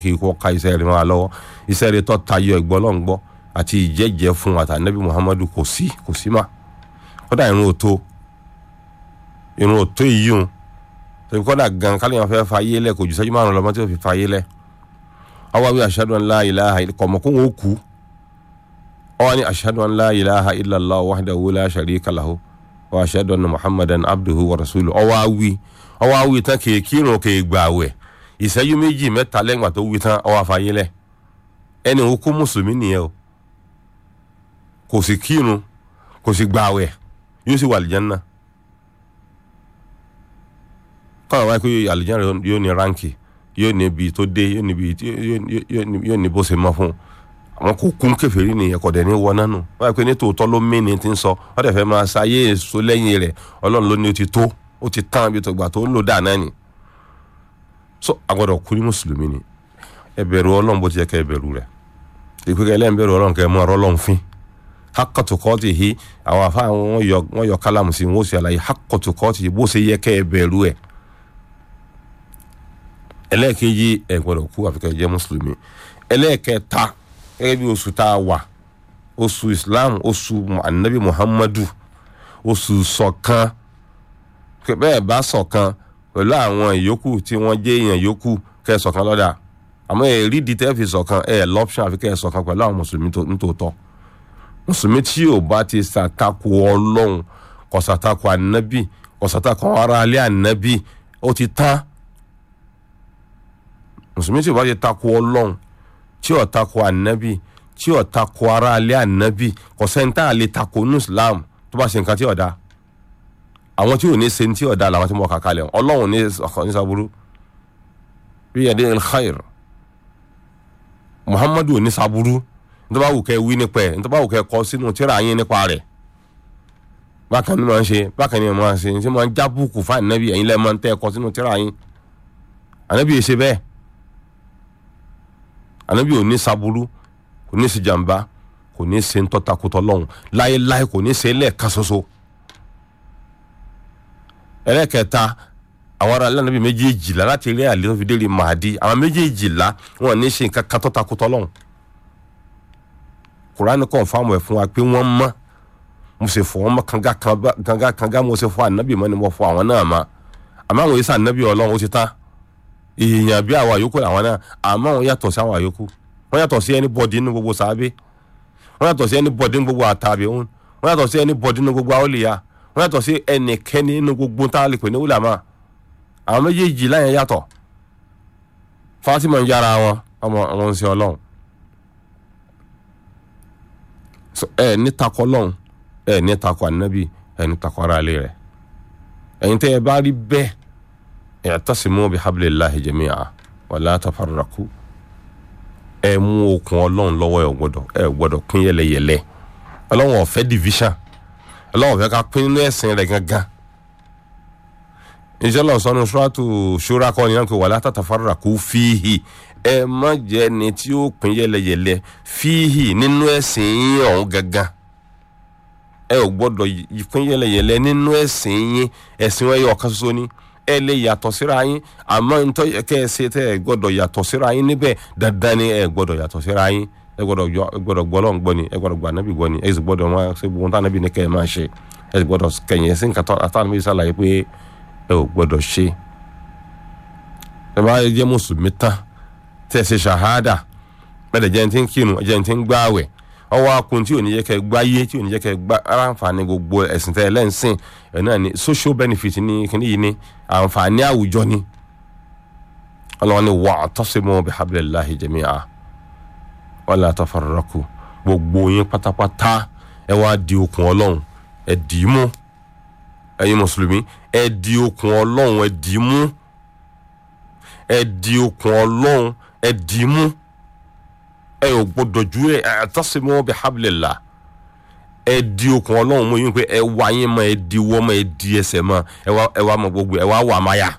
kí kò ka iṣẹ́ rẹ̀ máa lọ́wọ́ iṣẹ́ rẹ̀ tó tayọ ẹ̀gbọ́n náà ń gbọ́ àti ìjẹ́jẹ́ fún àtànẹ́bí muhammadu kò sí kò sí mà kódà irun òtó irun òtó yìí hùn tẹ̀bí kódà gan kálíyàn fẹ́ fa ayé lẹ̀ kò jù sẹ́jú márùn lọ́mọ tí ó fi fa ayé lẹ̀ ọwọ́ wí ashhadu an la ilaha illa kọ̀mọ̀ kó wọn ó kú ọwọ́ ní ashhadu an la ilaha illallah wahdahu la sharika lahu wa ashhadu anna muhammadan abduhu wa rasuluhu ọwọ́ wí ọwọ́ wí tán kì í kírun kì í gbààwẹ̀ ìṣẹ́jú méjì mẹ́ta lẹ́yìn àti wí tán ọwọ́ àfààyè lẹ̀ ẹni òun kó mùsùlùmí nìyẹn o kò sì kírun kò sì gbààwẹ̀ yóò sì wà àlìjánnà kọ́nà wáyé pé àlìjánnà yóò ní ránkì yóò ní ibi tó dé yóò ní ibi yóò ní bó ṣe mọ́ fún àwọn kò kún kèfèrí nìyẹn kò dẹ̀ ní wọ nánu wáyé pé ní tòótọ́ ló mí ni ti ń sọ wọ́n dẹ̀ fẹ́ máa ṣayé èso lẹ́yìn rẹ̀ ọlọ́run ló ní ó ti tó ó ti tán ibi tó gbà tó ń lò dáa náà ni so agbọ́dọ̀ kú ní mùsùlùmí ni ẹ bẹ̀rù ọlọ́run bó ti yẹ kẹ́ ẹ bẹ̀rù rẹ̀ ìpínlẹ̀ ẹlẹ́yìn bẹ̀rù ọlọ́run kẹ́ ẹ mú ọ̀rọ̀ ọlọ́run fín hakọtukọọti hi àwọn afa wọn yọ wọn yọ kálámù sí wọn ó sì àlàyé hakọtukọọti bó ṣe yẹ kẹ́ ẹ bẹ̀rù ẹ̀ ẹlẹ́ẹ̀kejì ẹ gbọ́dọ̀ kú àfi kẹ́ ẹ jẹ́ mùsùlùmí ẹlẹ́ẹ̀kẹta gẹ́gẹ́ bí oṣù tá a wà oṣù islam oṣù anabi muhammadu oṣù ṣọ̀kan bẹ́ẹ̀ bá ṣọ̀kan pẹ̀lú àwọn ìyókù tí wọ́n jẹ́ èèyàn yókù kẹ́ ẹ ṣọ̀kan lọ́dà àmọ́ ẹ̀ rí di tẹ́ fi ṣọ̀kan ẹ̀ lọ́pṣọ̀n àfi kẹ́ ẹ ṣọ̀kan pẹ̀lú àwọn mùsùlùmí nítòótọ́ mùsùlùmí tí ò bá ti ṣàtakò ọlọ́run kò ṣàtakò ànábì kò ṣàtakò ara alẹ́ ànábì ó ti tán mùsùlùmí tí ò bá ti takò ọlọ́run tí ò takò ànábì tí ò takò ara alẹ́ ànábì kò sẹ́ńtà lè takò ní islam tó bá ṣe nǹkan tí ò dáa àwọn tí ò ní ṣe tí ò dáa làwọn tí mo kà kalẹ̀ ọlọ́run ní ní sábúrú bí yadé el-khair muhammadu ò ní sábúrú ntọ́ba wù kẹ́ wí nípa ẹ̀ ntọ́ba wù kẹ́ kọ́ sínú tíra yín nípa rẹ̀ bákan ní máa ń ṣe bákan ní máa ń ṣe ṣé máa ń já búùkù fún ànábì ẹ̀yin lẹ́ẹ̀ máa ń tẹ́ ẹ kọ́ sínú tíra yín ànábì yìí ṣe bẹ́ẹ̀ ànábì ò ní saburú kò ní sí jàmbá kò ní ṣe ntọ́takùtọ̀ lọ́hùn láéláé kò ní ṣe lẹ́ẹ̀kan ṣoṣo ẹlẹ́kẹta àwọn ará alẹ́ ànábì méjèèjìlá láti rí àlè tó fi dé rí màdí àwọn méjèèjìlá wọn ní ṣe nǹkan kan tọ́takùtọ̀ lọ́hùn kurani kọ́ fáwọn ẹ̀ fún wa pé wọ́n mọ́ mo sì fọ́ wọn mọ́ kanga kanga kanga mo sì fọ́ ànábì mọ́ ni mo fọ́ àwọn náà mọ́ àmọ́ àwọn yìí ànábì ọlọ́run ó ti tán èèyàn bí àwọn àyókù àwọn náà àmọ́ àwọn yàtọ̀ sí àwọn àyókù wọ́n yàtọ̀ sí ẹni bọ́dí nínú gbogbo sàábé wọ́n yàtọ̀ sí ẹni bọ́dí nínú gbogbo àtàbí òun wọ́n yàtọ̀ sí ẹni bọ́dí nínú gbogbo àwòlíyà wọ́n yàtọ̀ sí ẹnikẹ́ni nínú gbogbo tá a lè pè ní wúlàmà àwọn méjèèjì láyẹn yàtọ̀ Fatima ń yára wọn ọmọ àwọn ń ṣe ọlọ́run ẹ ní takọ lọ́hùn ẹ ní takọ ànábì ẹ ní takọ ara ilé rẹ̀ ẹ̀yin tẹ́ ẹ bá rí bẹ́ẹ̀ i'tasimu bihablillahi jami'a wala tafarraqu ẹ mú okùn ọlọ́run lọ́wọ́ ẹ gbọ́dọ̀ ẹ gbọ́dọ̀ pín yẹlẹyẹlẹ ọlọ́run ò fẹ́ division ọlọ́run ò fẹ́ ká pín nínú ẹ̀sìn rẹ̀ gangan ìṣẹ́lẹ̀ ọ̀sán suratu shura kọ́ ni yẹn kò wala tatafarraqu fihi ẹ má jẹ́ ni tí ó pín yẹlẹyẹlẹ fíhì nínú ẹ̀sìn yín ọ̀hún gangan ẹ ò gbọ́dọ̀ pín yẹlẹyẹlẹ nínú ẹ̀sìn yín ẹ̀sìn wọn yẹ ọ̀kan ṣoṣo ni ẹ lè yàtọ̀ síra yín àmọ́ ntọ́ kẹ́ ẹ ṣe tẹ́ ẹ gbọ́dọ̀ yàtọ̀ síra yín níbẹ̀ dandan ni ẹ gbọ́dọ̀ yàtọ̀ síra yín ẹ gbọ́dọ̀ gbọ́ lọ́n gbọ́ ni ẹ gbọ́dọ̀ gbọ́ ànábì gbọ́ ni ẹ sì gbọ́dọ̀ máa ṣe gbogbo tánábì ní kẹ́ ẹ máa ṣe ẹ sì gbọ́dọ̀ kẹ̀yìn sí nǹkan tánábì sàlàyé pé ẹ ò gbọ́dọ̀ ṣe ẹ bá jẹ́ mùsùlùmí tán tẹ́ ṣe ṣàhádà bẹ́ẹ̀ jẹ́ ti ń kírun jẹ́ ti ń gbáwẹ̀ ọwọ́ akun tí ò ní jẹ́ kẹ́ gbáyé tí ò ní jẹ́ kẹ́ gbá aráǹfààní gbogbo ẹ̀sìn tẹ́ lẹ́ǹsìn ẹ̀ náà ni social benefit ní kíní yìí ni àǹfààní àwùjọ ni ọlọ́wọ́n ni wa'tasimu bihablillahi jami'a wala tafarraqu gbogbo yín pátápátá ẹ wá di okùn ọlọ́run ẹ dì í mú ẹ̀yin mùsùlùmí ẹ di okùn ọlọ́run ẹ dì í mú ẹ di okùn ọlọ́run ẹ dì í mú ẹ ò gbọdọ̀ ju ẹ i'tasimu bihablillah ẹ di okùn ọlọ́run mú yín pé ẹ wá yín mọ́ ẹ di wọ́ mọ́ ẹ di ẹsẹ̀ mọ́ ẹ wá ẹ wá mọ́ gbogbo ẹ wá wà má yá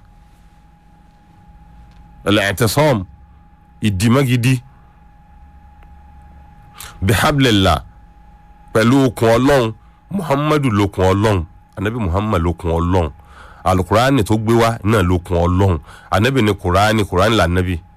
al-i'tisam ìdìmọ́gidi bihablillah pẹ̀lú okùn ọlọ́run muhammadu lókun ọlọ́run anabi muhammad lókun ọlọ́run alukurani tó gbé wá náà lókun ọlọ́run anabi ni kurani kurani là anabi